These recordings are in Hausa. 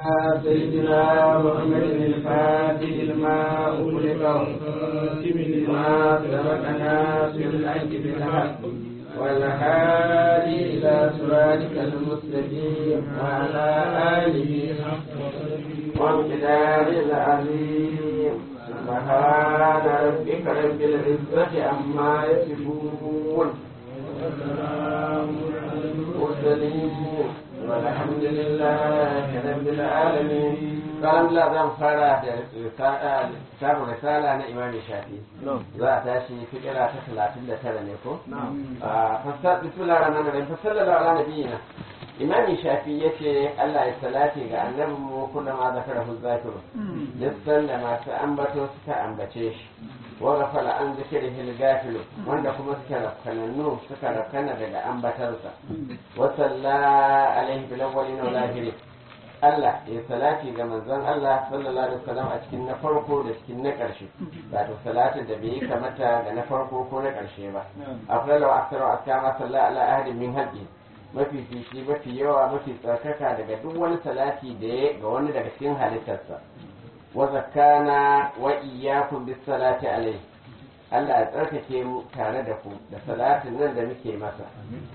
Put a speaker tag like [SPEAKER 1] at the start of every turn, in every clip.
[SPEAKER 1] سيدنا محمد الفاتح الماء أغلق ما سبقنا في الحج بالحق والهادي إلى صراطك المستقيم وعلى آله وامتداد العظيم سبحان ربك رب العزة عما يصفون المرسلين والحمد لله رب العالمين kalam la zan fara da littafin risala na imam shafi za a tashi fikira ta talatin da tara ne ko? fasar bismillah rahman rahim fasar da ala nabiyina imam shafi ya ce allah ya salati ga annabin mu kuna ma zakara hu zakiru lissan da masu ambato suka ambace shi wa gafala an zikiri hil gafilu wanda kuma suka rafkanannu suka rafkana daga ambatarsa wa salla alaihi bil awwalin wal akhirin Allah ya salati ga manzon Allah sallallahu alaihi wasallam a cikin na farko da cikin na ƙarshe ba to salatin da bai yi kamata ga na farko ko na ƙarshe ba akwai lawa aksaru askama sallallahu ala ahadin min haqqi mafi fishi mafi yawa mafi tsarkaka daga duk wani salati da ya ga wani daga cikin halittarsa wa zakkana wa iyyakum bis salati alaihi Allah ya tsarkake mu tare da ku da salatin nan da muke masa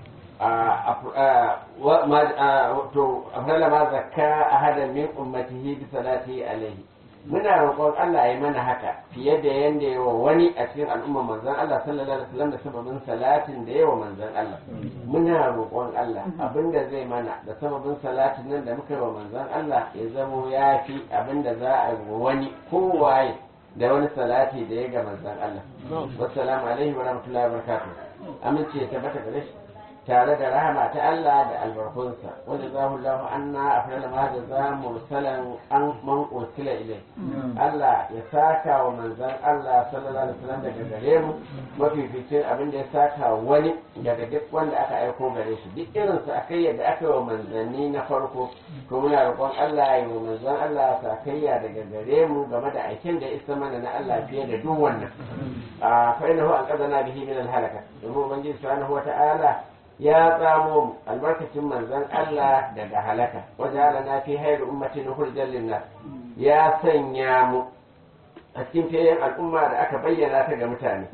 [SPEAKER 1] to afdala ma zakka ahadan min ummatihi bi salati alaihi muna roƙon Allah ya mana haka fiye da yanda yawa wani a cikin al'ummar manzon Allah sallallahu alaihi wasallam da sababin salatin da yawa manzon Allah muna roƙon Allah abinda zai mana da sababin salatin nan da muka yi wa manzon Allah ya zamo ya fi abinda za a yi wani kowaye da wani salati da ya ga manzon Allah wassalamu alaihi wa rahmatullahi wa barakatuh amince ya tabbata gare shi tare da rahama ta Allah da albarkunsa wanda za mu lahu anna afdal ma da za mursalan an man ursila ilai Allah ya saka wa manzon Allah sallallahu alaihi wasallam daga gare mu mafificin abin da ya saka wani daga duk wanda aka aiko gare shi duk irin su akai yadda aka yi wa manzanni na farko to muna roƙon Allah ya yi wa manzon Allah sakayya daga gare mu game da aikin da isa mana na Allah fiye da duk wannan fa innahu an qadana bihi min al-halaka domin ubangiji subhanahu wa ta'ala ya tsamo mu albarkacin manzon Allah daga halaka wajen na fi hayar ummatin hurjan linnas ya sanya mu a cikin fiyayen al'umma da aka bayyana ta ga mutane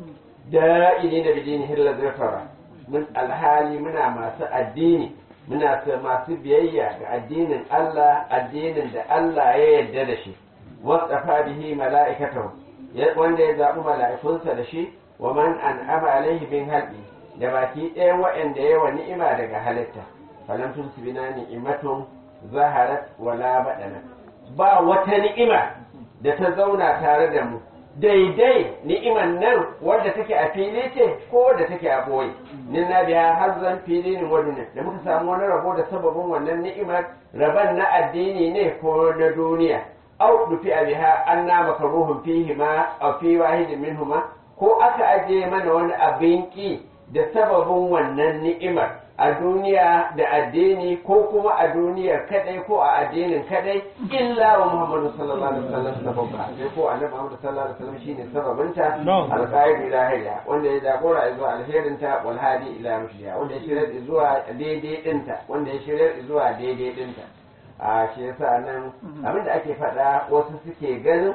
[SPEAKER 1] da'ini da bidini hilla zirfara mun alhali muna masu addini muna masu biyayya ga addinin Allah addinin da Allah ya yarda da shi wasafa bihi mala'ikatahu wanda ya zaɓi mala'ikunsa da shi wa man an'ama alaihi bin halqi da baki ɗaya waɗanda ya wa ni'ima daga halitta falam tusbina ni'imatun zaharat wala badana ba wata ni'ima da ta zauna tare da mu daidai ni'iman nan wadda take a fili ce ko da take a boye nin na biya har zan fili ne wani ne da muka samu wani rabo da sababin wannan ni'imar raban na addini ne ko na duniya au dufi a biha an na makaruhun fihi ma a fi wahidin minhuma ko aka ajiye mana wani abin ki da sababin wannan ni'imar a duniya da addini ko kuma a duniya kadai ko a addinin kadai illa wa Muhammadu sallallahu alaihi wasallam sababba sai ko annabi Muhammadu sallallahu alaihi wasallam shine sababinta alqaid ila hayya wanda ya jagora zuwa alherinta wal hadi ila rushdiya wanda ya shirya zuwa daidai dinta wanda ya shirya zuwa daidai dinta a shi yasa nan abinda ake faɗa wasu suke ganin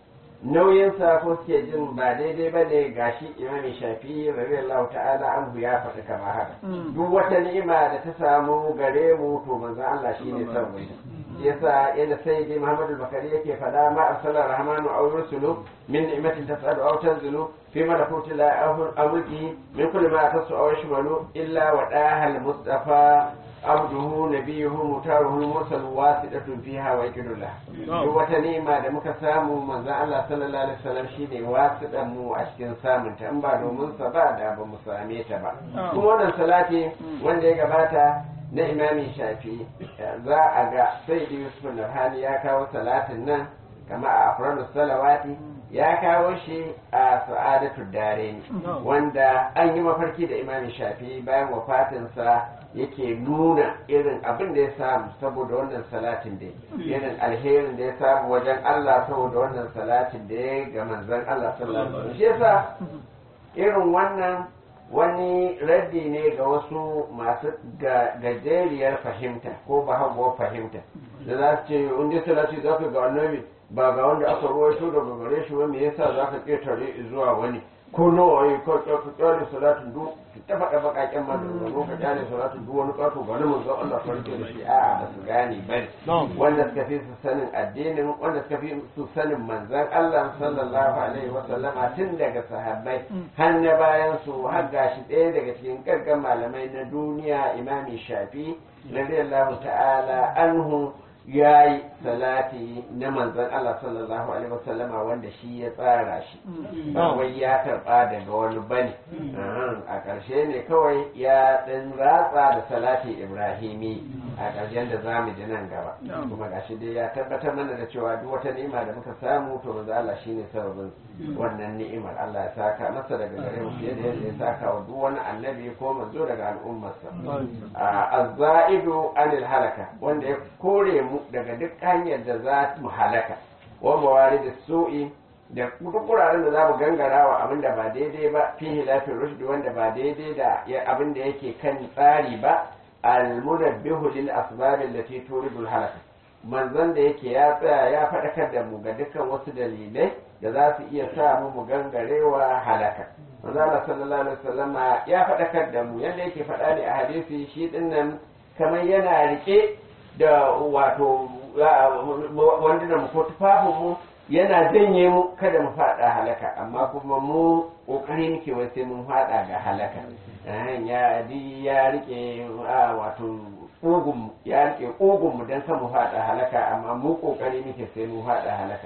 [SPEAKER 1] nauyinsa ko suke jin ba daidai ba ne gashi imami shafi radiyallahu ta'ala anhu ya faɗi kama haka duk wata ni'ima da ta samu gare mu to manzon Allah shine sabon shi yasa yadda sai dai Muhammadu Bakari yake faɗa ma arsalar rahmanu aw rusulu min ni'matin tas'alu aw tanzilu fi malakuti la amulki min kulli ma tasu aw yashmalu illa wa dahal mustafa abduhu nabiyuhu mutaruhu mursal wasidatun fiha wa yakidullah duk wata ni'ima da muka samu manzon Allah sallallahu alaihi wasallam shine wasidan mu a cikin samun ta in ba domin sa ba da ba mu same ta ba kuma wannan salati wanda ya gabata na imami shafi za a ga sai da yusuf nurhani ya kawo salatin nan kama a afradu salawati ya kawo shi a sa'adatu dare wanda an yi mafarki da imami shafi bayan wafatinsa yake nuna irin abin da ya samu saboda wannan salatin da irin alherin da ya samu wajen Allah saboda wannan salatin da ya ga manzon Allah sallallahu alaihi wasallam shi yasa irin wannan wani raddi ne ga wasu masu ga- gajeriyar fahimta ko bahaguwar fahimta da za su ce in dai salati za ka ga annabi ba ga wanda aka ruwaito daga gare shi ba me yasa za ka ƙetare zuwa wani ko nawa yi ko ka kyale salatin duk ta faɗa baƙaƙen maganganu ka kyale salatin duk wani ƙato ba na manzon Allah farke da shi a'a ba su gane ba ne wanda suka fi su sanin addinin wanda suka fi su sanin manzon Allah sallallahu alaihi wa sallama tun daga sahabbai har na bayan su har gashi ɗaya daga cikin gaggan malamai na duniya imami shafi radiyallahu ta'ala anhu ya yi salati na manzon Allah sallallahu alaihi wasallama wanda shi ya tsara shi ba wai ya karba daga wani bane Ahan, a ƙarshe ne kawai ya ɗan ratsa da salati ibrahimi a ƙarshen da za mu ji nan gaba kuma gashi dai ya tabbatar mana da cewa duk wata ni'ima da muka samu to manzo Allah shine sababin wannan ni'imar Allah ya saka masa daga gare mu fiye da yadda ya saka wa duk wani annabi ko manzo daga al'ummarsa azza'idu anil halaka wanda ya kore mu daga duk hanyar da za mu halaka wa mawarid su'i da duk wuraren da za mu gangara wa abin da ba daidai ba fi hilafin rushdi wanda ba daidai da ya- abin da yake kan tsari ba al-munabbihu lil asbab allati turidul halaka manzon da yake ya tsaya ya faɗakar da mu ga dukkan wasu dalilai da za su iya sa mu mu gangarewa halaka manzo Allah sallallahu alaihi wasallama ya faɗakar da mu yadda yake faɗa ne a hadisi shi dinnan kamar yana rike da wato wanda da mu ko tufafin mu yana janye mu kada mu faɗa halaka amma kuma mu kokari muke wai sai mun faɗa ga halaka Eh, ya di ya rike ah, wato ƙugun ya rike ƙugun mu dan kan mu faɗa halaka amma mu kokari muke sai mun faɗa halaka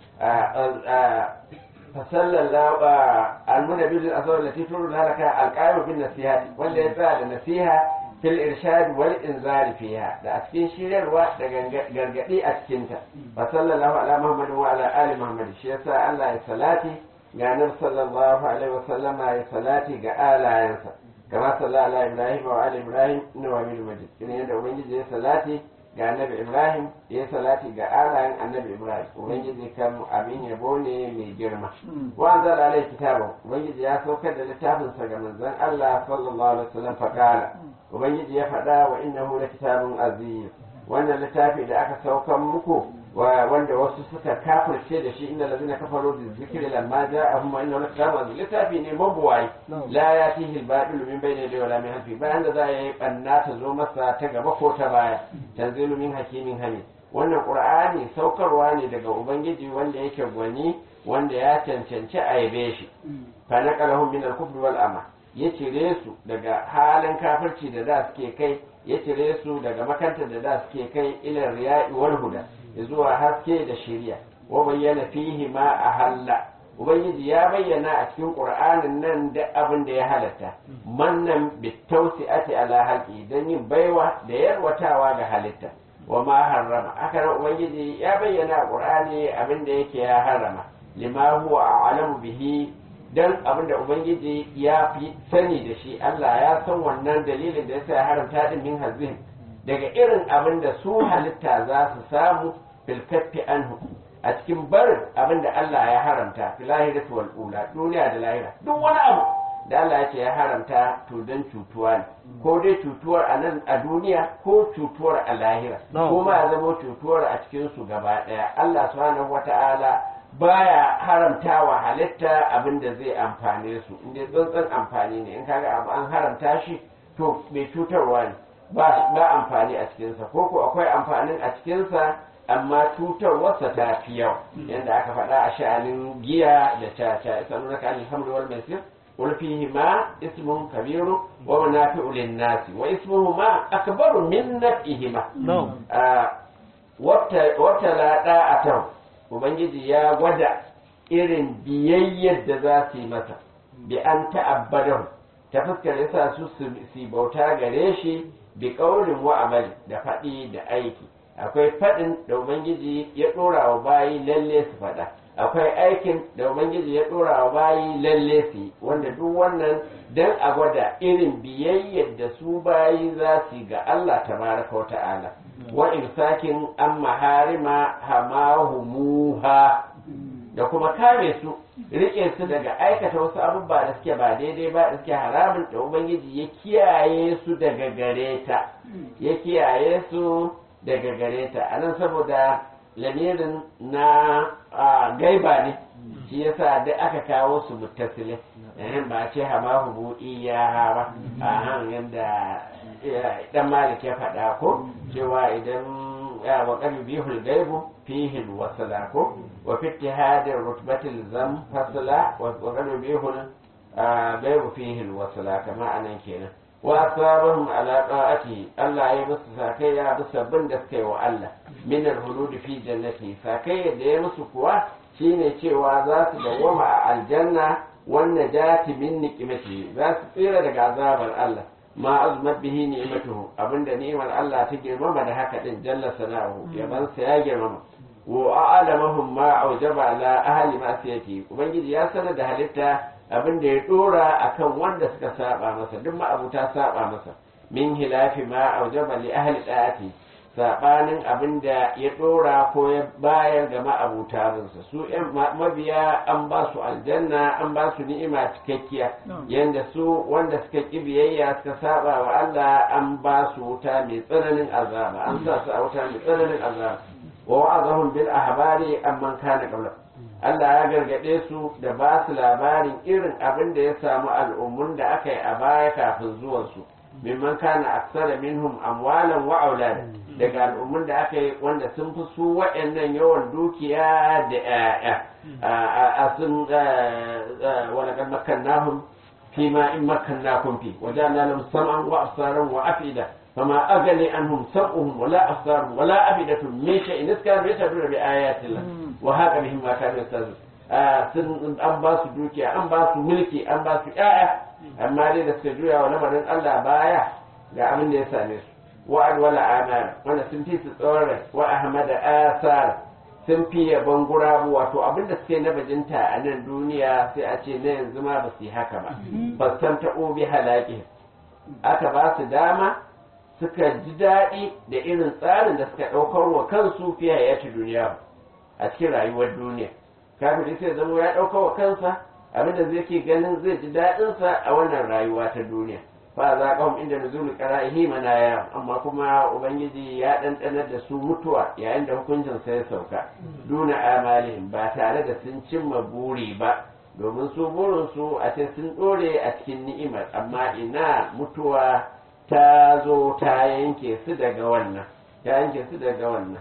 [SPEAKER 1] فصلى الله المنبي للأثار التي ترد لك القائم بالنصيحة wanda ya tsaya da nasiha fil irshad wal inzar fiha da a cikin shiryarwa da gargadi a cikin ta fa sallallahu ala muhammad wa ala ali muhammad shi yasa Allah ya salati ga nabi sallallahu alaihi wa sallama ya salati ga alayansa kama sallallahu ala ibrahim wa ala ibrahim inna wa min majid kin yadda ubangiji ya salati ga annabi ibrahim ya yi salati ga alayen annabi ibrahim ubangiji kan abin yabo ne mai girma wa an zala alai kitabun ubangiji ya saukar da littafinsa ga manzon allah sallallahu alaihi wasallam faqala ubangiji ya faɗa wa innahu la kitabun aziz wannan littafi da aka saukar muku wa wanda wasu suka kafirce da shi inda lazina kafaru bi zikri lamma ja'ahum wa innahu la kitabun aziz littafi ne mabuwai la yatihi al-batil min bayni yadayhi wa la min khalfihi bayan da za yi banna ta zo masa ta gaba ko ta baya tanzilu min hakimin hamid wannan qur'ani saukarwa ne daga ubangiji wanda yake gwani wanda ya cancanci a yabe shi fa naqalahum min al-kufri wal ama ya cire su daga halin kafirci da da suke kai ya cire su daga makantar da da suke kai ila riya'i wal huda zuwa haske da shari'a wa bayyana fihi ma ahalla ubangiji ya bayyana a cikin qur'anin nan da abin da ya halatta mannan bitawsi'ati ala halqi dan yin baiwa da yarwatawa ga halitta wa ma harrama haka nan ubangiji ya bayyana a qur'ani abin da yake ya harrama lima huwa a'lamu bihi dan abin da ubangiji ya fi sani da shi Allah ya san wannan dalilin da yasa ya haramta din min hazin daga irin abin da su halitta za su samu fil kaffi anhu a cikin barin abin da Allah ya haramta fil lahirati wal ula duniya da lahira duk wani abu da Allah ya ce ya haramta to dan cutuwa ne ko dai cutuwar a nan a duniya ko cutuwar a lahira ko ma ya zama cutuwar a cikin su gaba daya Allah subhanahu wata'ala baya haramtawa halitta abin da zai amfane su inda tsantsan amfani ne in kaga abu an haramta shi to mai cutarwa ne ba ba amfani a cikinsa ko ko akwai amfanin a cikinsa amma cutarwarsa ta fi yawa yadda aka faɗa a sha'anin giya da caca isa nuna ka alhamdu wal maisir قل فيهما اسم كبير ومنافع للناس واسمهما أكبر من نفعهما وابتلى داعته ubangiji ya gwada irin biyayyar da za su yi masa bi an ta'abbadahu ta fuskar yasa su su bauta gare shi bi ƙaurin wa amali da faɗi da aiki akwai faɗin da ubangiji ya ɗora wa bayi lalle su faɗa akwai aikin da ubangiji ya ɗora wa bayi lalle su yi wanda duk wannan dan a gwada irin biyayyar da su bayi za su yi ga Allah tabaraka wa ta'ala wa imsakin an maharima hamahumuha da kuma kare su rike su daga aikata wasu abubuwa da suke ba daidai ba da suke haramun da ubangiji ya kiyaye su daga gare ta ya kiyaye su daga gare ta anan saboda lamirin na a, gaiba ne shi yasa duk aka kawo su muttasile eh, ba ce hama hubu iya ba a han yadda dan malik ya faɗa ko cewa idan ya wa kan bihul gaibu fihi wasala ko wa fi ittihadin rutbatil zam fasala wa kan bihul gaibu fihi wasala kama anan kenan wa asabahum ala ta'ati Allah ya musu sakai ya bisa bin da suka yi wa Allah min al-hulud fi jannati sakai da ya musu kuwa shine cewa za su dawwama a aljanna wannan jati min niqimati za su tsira daga azabar Allah ma azmat bihi ni'matuhu abinda ni'mar Allah ta girmama da haka din jalla sana'u yaban sa ya girmama wa a'lamahum ma aujaba ala ahli ma'siyati ubangiji ya sanar da halitta abinda ya dora akan wanda suka saba masa duk ma abuta saba masa min hilafi ma aujaba li ahli da'ati sabanin abinda ya dora ko ya bayar ga ma'abutarinsa su yan mabiya an ba su aljanna an ba su ni'ima cikakkiya yanda su wanda suka ki biyayya suka saba wa Allah an ba su wuta mai tsananin azaba an sa su a wuta mai tsananin azaba wa wa'azahum bil ahbari amman kana qabla Allah ya gargade su da ba su labarin irin abin da ya samu al'ummun da aka yi a baya kafin zuwansu mimman kana aksara minhum amwalan wa aulada daga al'ummun da aka yi wanda sun fi su waɗannan yawan dukiya da ƴaƴa a sun wala kan makkannahum fi ma in makkannakum fi wa ja'alna lahum sam'an wa absaran wa afida fama aghni anhum sam'uhum wala absaruhum wala afidatun min shay'in iskanu yashhaduna bi ayati Allah wa haka bihim ma kanu yastahzi'un sun an ba su dukiya an ba su mulki an ba su ƴaƴa amma dai da suka juya wa lamarin Allah baya ga abin da ya same su wa alwala amal wanda sun fi su tsawon rai wa ahmada asar sun fi yabon gurabu wato abin da suke na bajinta a nan duniya sai a ce na yanzu ma ba su yi haka ba ba san ta obi halaki aka ba su dama suka ji daɗi da irin tsarin da suka ɗaukar wa kansu fiye ya ci duniya a cikin rayuwar duniya kafin sai zama ya ɗaukar wa kansa abinda zai ke ganin zai ji daɗinsa a wannan rayuwa ta duniya fa za ka inda nuzul qara'ihi manaya amma kuma ubangiji ya ɗanɗanar da su mutuwa yayin da hukuncin sai sauka duna amalihim ba tare da sun cimma buri ba domin su burin su a ce sun ɗore a cikin ni'imar amma ina mutuwa ta zo ta yanke su daga wannan ta yanke su daga wannan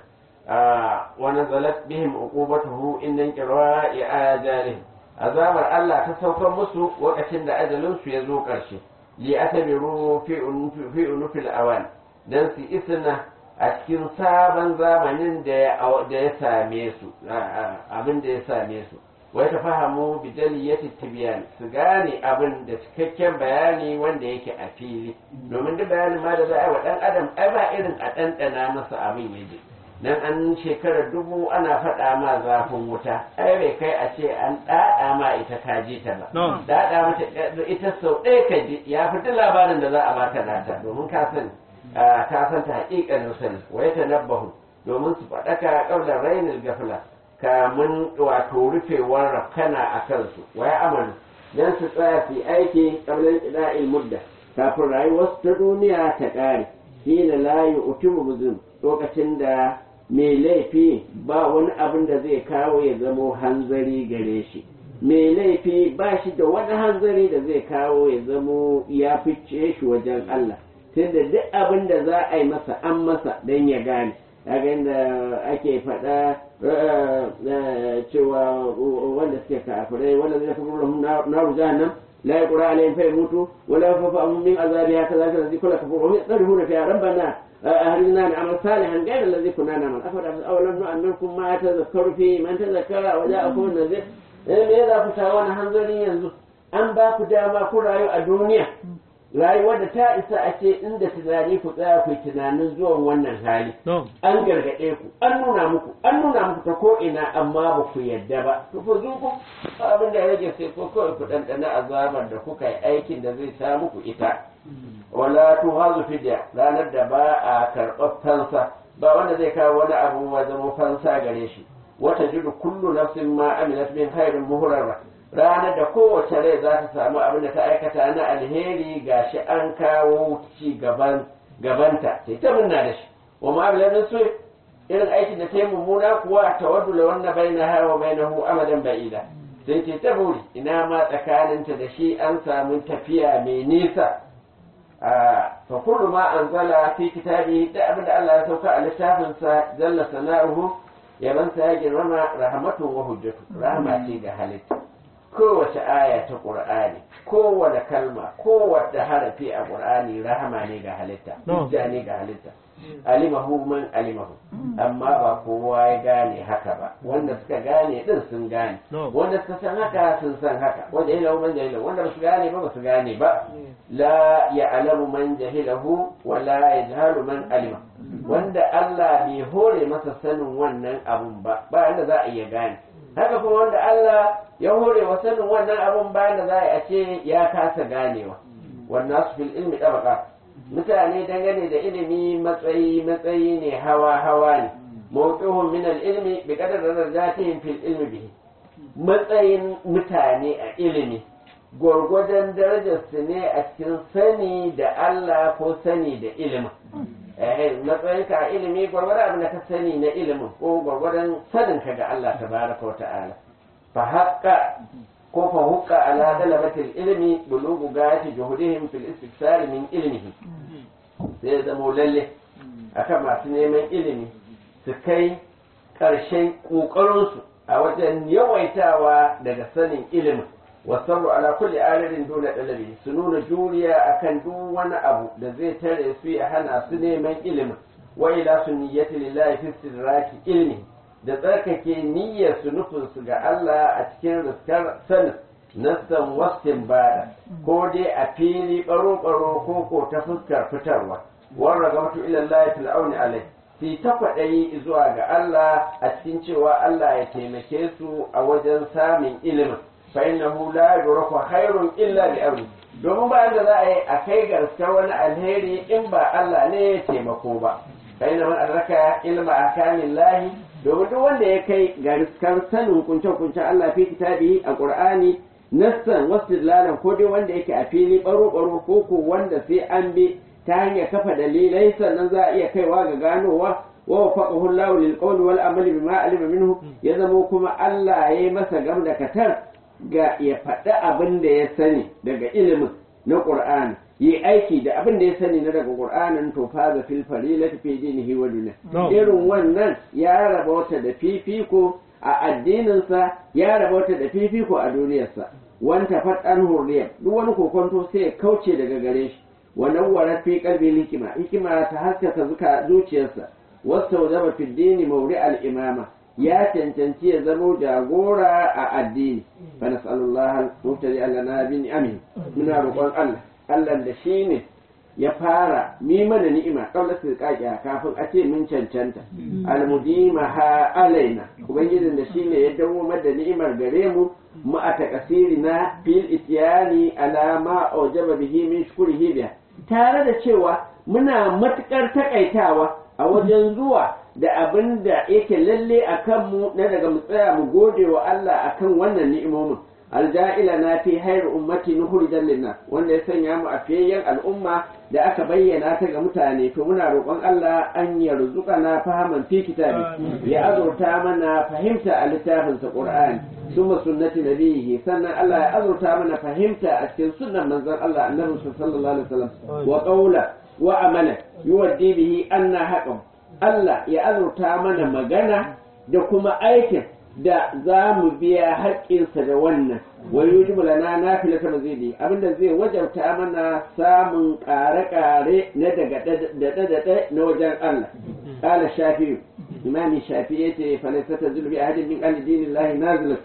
[SPEAKER 1] ونزلت بهم عقوبته إن انقراء آجالهم azabar Allah ta saukar musu lokacin da ajalinsu ya zo ƙarshe li atabiru fi unufil awan dan su isna a cikin sabon zamanin da ya same su abin da ya same su wai ta fahamu bi daliyati tibyan su gane abin da cikakken bayani wanda yake a fili domin duk bayanin ma da za a yi wa dan adam ai ba irin a ɗanɗana masa abin yaje dan an shekarar dubu ana faɗa ma zafin wuta ai bai kai a ce an ɗaɗa ma ita ka ji ta ba ɗaɗa mata ita sau ɗaya ka ji ya fi duk labarin da za a baka nata domin ka sani ka san ta haƙiƙanin sani wa ya tanabbahu domin su faɗaka ƙaunar rainin gafila kamun wato rufewar rafkana a kansu wa ya amalu dan su tsaya su aiki ƙaunar ƙida'il mudda kafin rayuwarsu ta duniya ta ƙare hina la yu'timu buzum lokacin da mai laifi ba wani abin da zai kawo ya zamo hanzari gare shi mai laifi ba shi da wani hanzari da zai kawo ya zamo ya fice shi wajen Allah tunda duk abin da za a yi masa an masa don ya gane kaga inda ake faɗa cewa wanda suke kafirai wanda zai kafa lahum naru jahannam la yaqra alayhim fa yamutu wa la yafafu min azabiha kadhalika alladhi kullu kafur wa yadrihuna fiha rabbana أهلنا نعمل صالحا غير الذي كنا نعمل أولم نؤمنكم ما تذكروا فيه من تذكر وجاءكم النذير me za ku sha wani hanzarin yanzu an ba ku dama ku rayu a duniya rayuwar da ta isa a ce inda tunani ku tsaya ku tunanin zuwan wannan hali an gargaɗe ku an nuna muku an nuna muku ta ko ina amma ba ku yadda ba to ku zuku abin da ya rage sai ko kawai ku ɗanɗana azabar da kuka yi aikin da zai sa muku ita wala tuhazu fidya ranar da ba a karɓar fansa ba wanda zai kawo wani abu wa zama fansa gare shi wata jiru kullu nafsin ma amilat min khairin muhrara ranar da kowace rai za ta samu abin da ta aikata na alheri gashi an kawo ci gaban gabanta sai ta munna da shi wa ma bilan su irin aikin da ta yi mummuna kuwa tawaddu la wanna bainaha wa bainahu amadan ba'ida sai ce ta buri ina ma tsakaninta da shi an samu tafiya mai nisa fa kullu ma anzala fi kitabi da abin da Allah ya sauka a littafinsa jalla sana'uhu yabansa ya girmama rahmatu wa hujjatu rahma ce ga halitta kowace aya ta qur'ani kowace kalma kowace harafi a qur'ani rahama ne ga halitta hujja ne ga halitta alimahu man alimahu amma ba kowa ya gane haka ba wanda suka gane din sun gane wanda suka san haka sun san haka wanda jahilahu man jahilahu wanda basu gane ba basu gane ba la ya'lamu man jahilahu wa la yajhalu man alima wanda Allah bai hore masa sanin wannan abun ba ba inda za a iya gane haka kuma wanda Allah ya hore wa sanin wannan abun ba da za a ce ya kasa ganewa wannan su fil ilmi tabaqat mutane dangane da ilimi matsayi matsayi ne hawa hawa ne mawqihum min al-ilmi bi qadar darajatihim fil ilmi bihi matsayin mutane a ilimi gwargwadon darajar su ne a cikin sani da Allah ko sani da ilimin eh matsayin ka a ilimi gwargwadon abin da ka sani na ilimin ko gwargwadon sanin ka ga Allah tabaraka wa ta'ala fa haqqa ko fa hukka ala dalabatil ilmi bulugu gayati juhudihim fil istifsar min ilmihi sai zamo lalle akan masu neman ilimi su kai ƙarshen ƙoƙarinsu a wajen yawaitawa daga sanin ilimin wasarru ala kulli aririn dole ɗalabi su nuna juriya akan duk wani abu da zai tare su ya hana su neman ilimin wa ila sunniyati lillahi fi istidraki ilmi da tsarkake niyyar su nufin su ga Allah a cikin riskar sanin nassan wastin bada ko dai a fili baro-baro ko ko ta fuskar fitarwa warra ga mutu ilallahi fil auni alai fi ta kwaɗayi zuwa ga Allah a cikin cewa Allah ya taimake su a wajen samun ilimin fa innahu la yuraku khairun illa bi amri domin ba da za a yi a kai gaskar wani alheri in ba Allah ne ya taimako ba fa inna man adraka ilma ahkamillahi domin duk wanda ya kai gaskar sanin kunce-kuncen Allah fi kitabi a Qur'ani nassan wasu ko dai wanda yake a fili baro-baro ko ko wanda sai an bi ta hanyar kafa dalilai sannan za a iya kaiwa ga ganowa wa wafaqahu Allahu lil qawli wal amali bima alima minhu ya zamo kuma Allah ya yi masa gam da katar ga ya faɗi abin da ya sani daga ilimin na Qur'ani yi aiki da abin da ya sani na daga Qur'anin to fa ga fil farilati fi dinihi wa dunya irin wannan ya raba wata da fifiko a addininsa ya raba wata da fifiko a duniyarsa wanta faɗan hurriyar duk wani kokonto sai ya kauce daga gare shi wa nawwarat fi qalbi hikima hikima ta haskaka zuka zuciyarsa wasta wajaba fi dini mawri al imama ya cancanci ya zamo jagora a addini fa nas'alullaha al-mubtadi lana bi ni'amihi muna roƙon Allah Allah da shine ya fara mi mana ni'ima kaula su kakiya kafin a ce mun cancanta almudima ha alaina ubangijin da shine ya dawo da ni'imar gare mu mu a takasiri na fil ityani ala ma aujaba bihi min shukrihi biha tare da cewa muna matukar takaitawa a wajen zuwa da abin da yake lalle a kanmu na daga mu tsaya mu gode wa Allah akan wannan ni'imomin alja'ila na fi hayar ummati nuhurijan linnas wanda ya sanya mu a fiyayyen al'umma da aka bayyana ta ga mutane to muna roƙon Allah an yarzuka na fahaman fi kitabi ya azurta mana fahimta a littafin sa Qur'ani summa sunnati nabiyhi sannan Allah ya azurta mana fahimta a cikin sunnan manzon Allah annabi sallallahu alaihi wasallam wa qawla wa amala yuwaddi bihi anna haqqan Allah ya azurta mana magana da kuma aikin da za mu biya haƙƙinsa da wannan wani yujibu lana na fila ta mazidi abinda zai wajabta mana samun ƙare-ƙare na daga daɗe-daɗe na wajen Allah ƙala shafi imami shafi ya ce falisa ta zulbi a hadin min alidinin lahi nazilat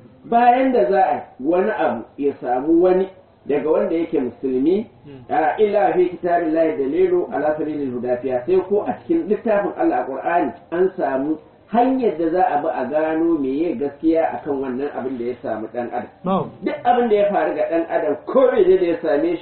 [SPEAKER 1] bayan da za a wani abu ya samu wani daga wanda yake musulmi a illa fi kitabin lahi dalilu ala sabilil hudafiya sai ko a cikin littafin Allah a Qur'ani an samu hanyar da za a bi a gano meye gaskiya akan wannan abin da ya samu dan adam duk abin da ya faru ga dan adam ko mene da ya same shi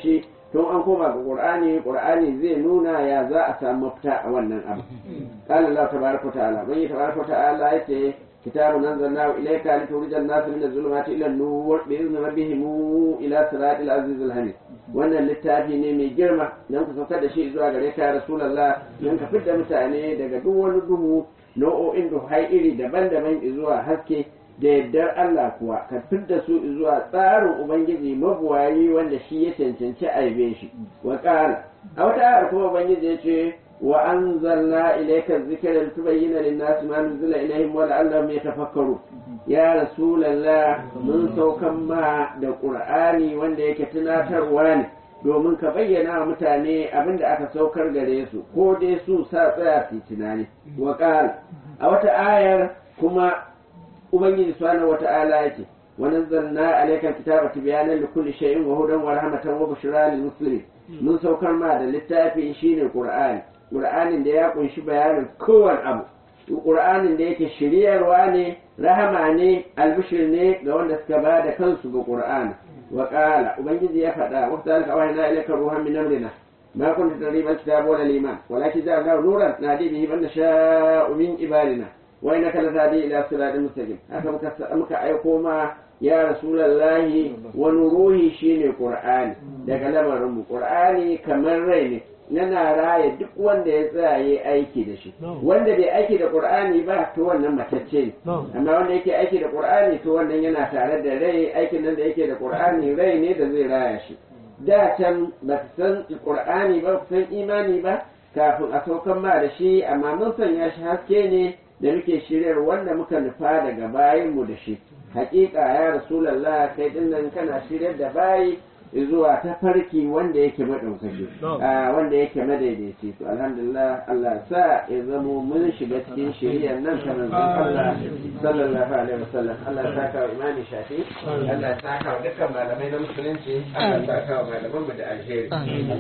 [SPEAKER 1] tun an koma ga qur'ani qur'ani zai nuna ya za a samu mafita a wannan abu qala allah tabaraka ta'ala bai tabaraka ta'ala yace kitabun anzalnahu ilayka litukhrijan nas min adh-dhulumati ila an-nur bi izni rabbihim ila siratil aziz al-hamid wannan littafi ne mai girma dan ku saukar da shi zuwa gare ka rasulullah dan ka fitar mutane daga duk wani duhu nau'o'in duhai iri daban-daban zuwa haske da yardar Allah kuwa ka fidda su zuwa tsarin Ubangiji mabuwayi wanda shi ya cancanci aibe shi wa ƙara a wata ayar kuma Ubangiji ya ce wa anzalna ilayka dhikra litubayyana lin-nasi ma nuzila ilayhim wa la'allahum yatafakkaru ya rasulullah mun saukan ma da qur'ani wanda yake tunatarwa ne domin ka bayyana wa mutane abin da aka saukar gare su ko dai su sa tsaya su tunani wa ƙala a wata ayar kuma ubangiji subhanahu wata'ala yake wa nazzalna alayka kitaba tibyanan likulli shay'in wa hudan wa rahmatan wa bushra lil muslimin mun saukar ma da littafi shine qur'ani qur'anin da ya kunshi bayanin kowane abu qur'anin da yake shiryarwa ne rahama ne albishir ne ga wanda suka ba da kansu ga qur'ani wa qala ubangiji ya faɗa wa zalika awhayna ilayka ruhan min amrina ما كنت تدري ما الكتاب ولا الإيمان ولكن جعلناه نورا نهدي به من نشاء من عبادنا وإنك لتهدي إلى صراط مستقيم haka muka aiko ma ya rasulallahi wani ruhi shine qur'ani daga lamarin mu qur'ani kamar rai ne yana raya duk wanda ya tsaya yi aiki da shi wanda bai aiki da qur'ani ba to wannan matacce ne amma wanda yake aiki da qur'ani to wannan yana tare da rai aikin nan da yake da qur'ani rai ne da zai raya shi da can ba su san qur'ani ba su san imani ba kafin a saukan ma da shi amma mun sanya shi haske ne da muke shiryar wanda muka nufa daga bayanmu da shi hakika ya rasulallah kai dinnan kana shiryar da bayi zuwa ta farki wanda yake madaukaki wanda yake madaidaici to alhamdulillah Allah sa ya zamo mun shiga cikin shiriyar nan ta manzon Allah sallallahu alaihi wasallam Allah ya saka wa imani shafi Allah ya saka wa dukkan malamai na musulunci Allah ya saka wa malaman mu da alheri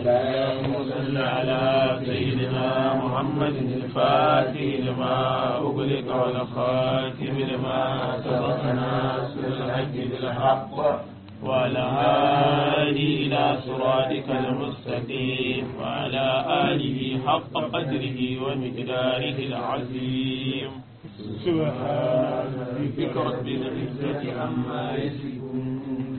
[SPEAKER 2] اللهم صل على سيدنا محمد الفاتح لما أغلق والخاتم لما سبق ناصر الحق بالحق وعلى آله إلى صراطك المستقيم وعلى آله حق قدره ومقداره العظيم سبحان ربك رب العزة عما يصفون